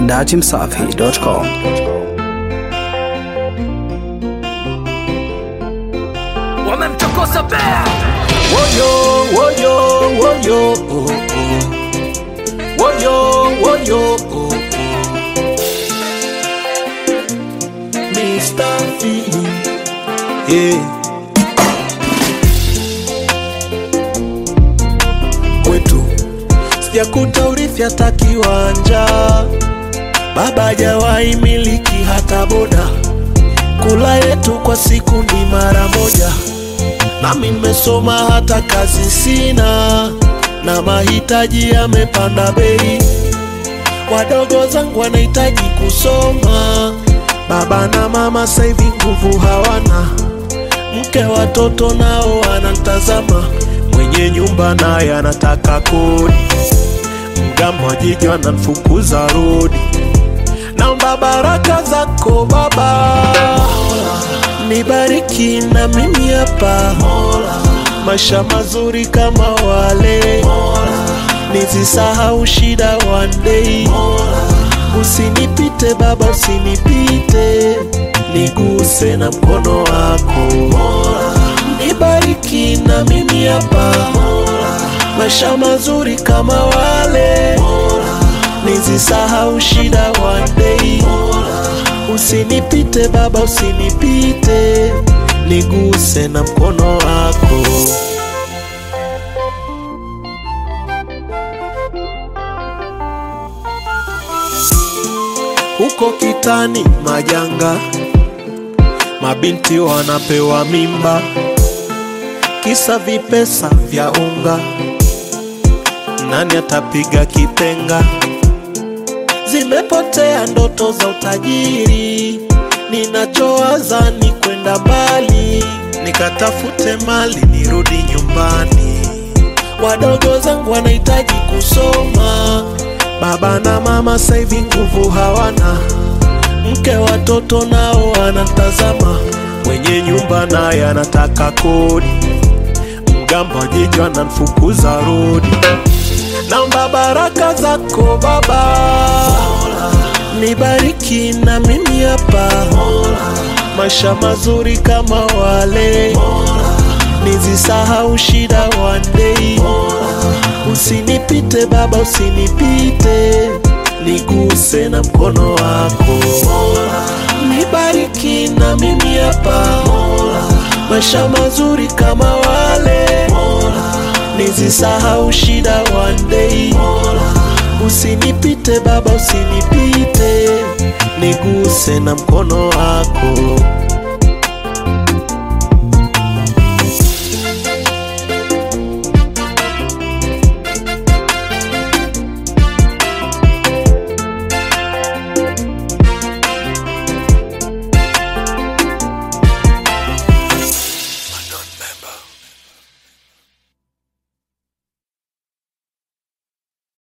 dachimsafi.com. wamemchokoza bea Woyo, woyo, woyo, oh, oh. Woyo, woyo, oh, oh. Mr. Feeling, yeah. Kwetu sijakuta urithi hata kiwanja, baba hajawahi miliki hata boda. Kula yetu kwa siku ni mara moja nami nimesoma hata kazi sina, na mahitaji yamepanda bei. Wadogo zangu wanahitaji kusoma, baba na mama saivi nguvu hawana, mke watoto nao wanantazama, mwenye nyumba naye anataka kodi, mgambo wa jiji wanamfukuza rodi. Naomba baraka zako Baba, nibariki na mimi hapa, maisha mazuri kama wale, nisisahau shida one day. Usinipite Baba, usinipite, niguse na mkono wako, nibariki na mimi hapa, maisha mazuri kama wale nisisahau shida one day. Usinipite Baba, usinipite, niguse na mkono wako. Huko kitani majanga, mabinti wanapewa mimba, kisa vipesa vya unga. Nani atapiga kipenga? zimepotea ndoto za utajiri. Ninachowaza ni kwenda mbali, nikatafute mali nirudi nyumbani. Wadogo zangu wanahitaji kusoma, baba na mama saivi nguvu hawana, mke watoto nao wanatazama, mwenye nyumba naye anataka kodi, mgambo wa jiji wanamfukuza rodi. Naomba baraka zako Baba, nibariki na mimi hapa, maisha mazuri kama wale, nisisahau shida one day. Usinipite Baba, usinipite, niguse na mkono wako, nibariki na mimi hapa, maisha mazuri kama wale nisisahau shida one day. Usinipite Baba, usinipite, niguse na mkono wako.